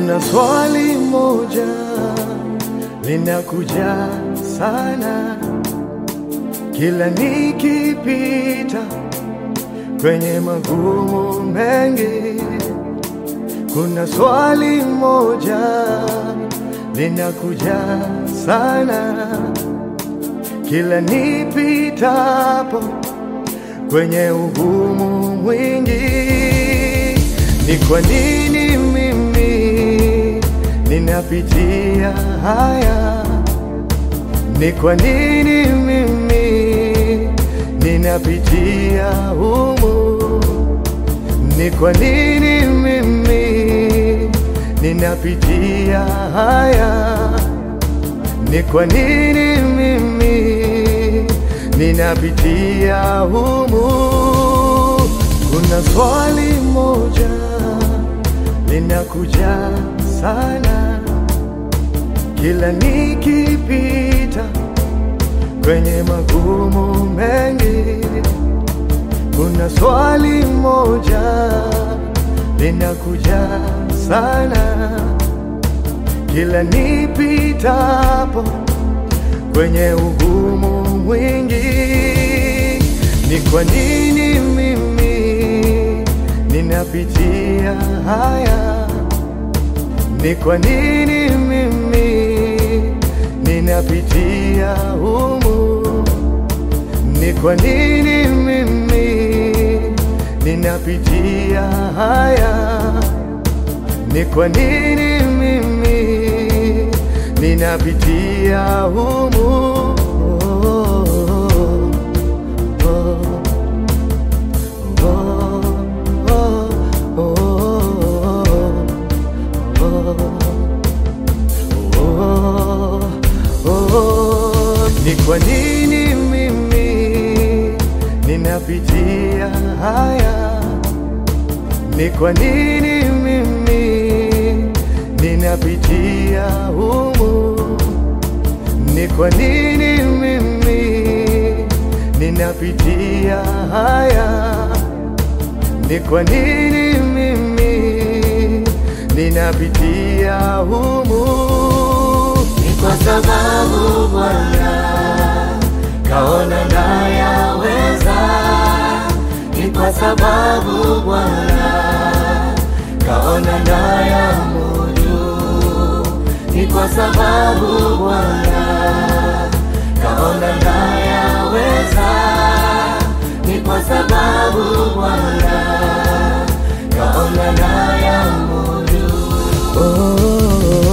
Kuna swali moja linakuja sana kila nikipita kwenye magumu mengi. Kuna swali moja linakuja sana kila nipitapo kwenye ugumu mwingi. Ni kwa nini mimi ninapitia haya? Ni kwa nini mimi ninapitia humu? Ni kwa nini mimi ninapitia haya? Ni kwa nini mimi ninapitia humu? Kuna swali moja linakuja sana kila nikipita kwenye magumu mengi. Kuna swali moja linakuja sana kila nipitapo kwenye ugumu mwingi. Ni kwa nini mimi ninapitia haya? Ni kwa nini mimi ninapitia humu? Ni kwa nini mimi ninapitia haya? Ni kwa nini mimi ninapitia humu? Oh, oh, oh, oh, oh, oh. Ni kwa nini mimi ninapitia haya? Ni kwa nini mimi ninapitia humu? Ni kwa nini mimi ninapitia haya? Ni kwa nini mimi ninapitia humu? Ni kwa sababu Bwana kaona nayaweza, ni kwa sababu Bwana kaona nayamudu, ni kwa sababu Bwana kaona nayaweza, ni kwa sababu Bwana kaona nayamudu. Oh,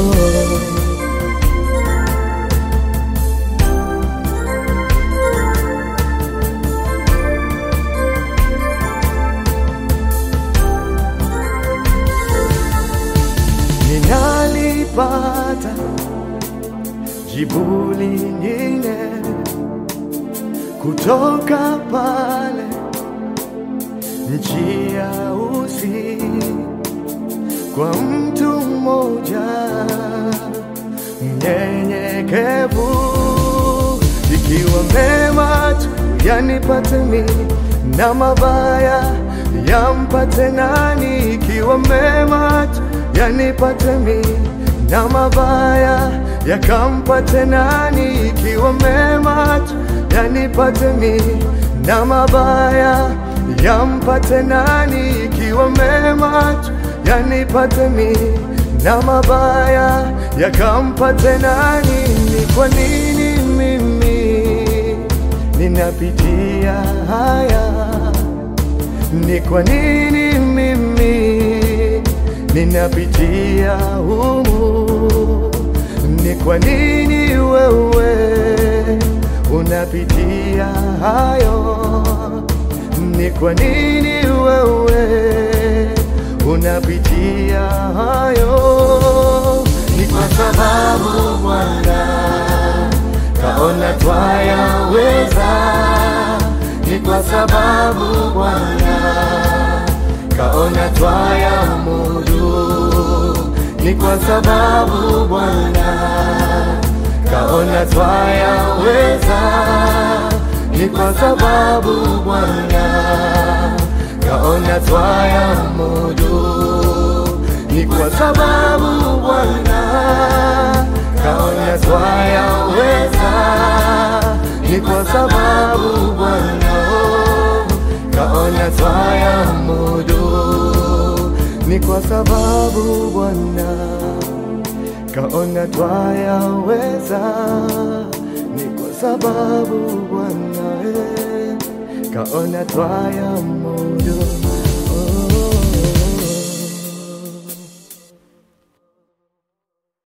ninalipata jibu lingine kutoka pale nchi ya Usi kwa mtu mmoja mnyenyekevu, ikiwa mema tu yanipate mimi na mabaya yampate nani? Ikiwa mema tu yanipate mimi na mabaya yakampate nani? Ikiwa mema tu yanipate mimi na mabaya yampate nani? Ikiwa mema tu yanipate mimi na mabaya yakampate nani? Ni kwa nini mimi ninapitia haya? Ni kwa nini mimi ninapitia humu? Ni kwa nini wewe unapitia hayo? Ni kwa nini wewe unapitia hayo? Ni kwa sababu Bwana kaona twayaweza, ni kwa sababu Bwana kaona twayamudu, ni kwa sababu Bwana kaona twayaweza, ni kwa sababu Bwana kaona twayamudu ni kwa sababu Bwana kaona twayaweza, ni kwa sababu Bwana oh, kaona twayamudu, ni kwa sababu Bwana kaona twayaweza, ni kwa sababu Bwana eh, kaona twayamudu